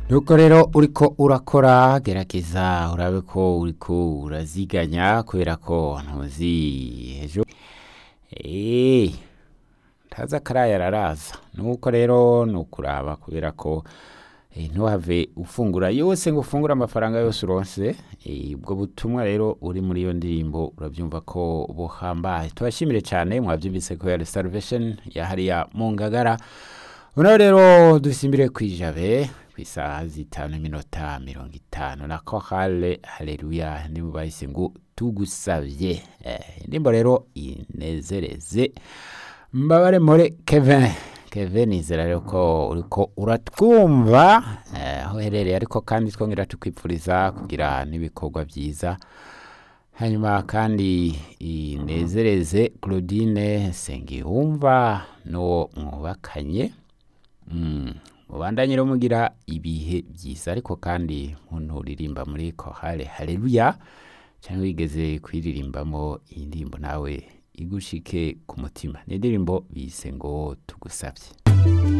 nuko rero uriko urakora gerageza urabe ko uriko uraziganya kubera ko ntuzi ejo eee ntaza akaraya araraza nuko rero ni ukuraba kubera ko eh, ntuhave ufungura yose ngo ufungure amafaranga yose uronse Eh, ubwo butumwa rero uri muri iyo ndirimbo urabyumva ko buhambaye tubashimire cyane mwabyumvise ko ya salvation yahariya mu ngagara unaho rero dusimbire kwijabe ku isaha zitanu iminota mirongo itanu na kohale haleluya nibo bahise ngo tugusabye eh, indirimbo rero inezereze mbabare muri kevin kevin nizera rero ko uriko uratwumva eh, aho uherereye ariko kandi twongera tukwipfuriza kugira n'ibikorwa byiza hanyuma kandi inezereze claudine sengiyumva n'uwo mwubakanye Mm, mubandanye rero mugira ibihe byiza ariko kandi muntu uririmba muri kohale haleluya cyangwa wigeze kwiririmbamo iyi ndirimbo nawe igushike ku mutima ni indirimbo bise ngo tugusabye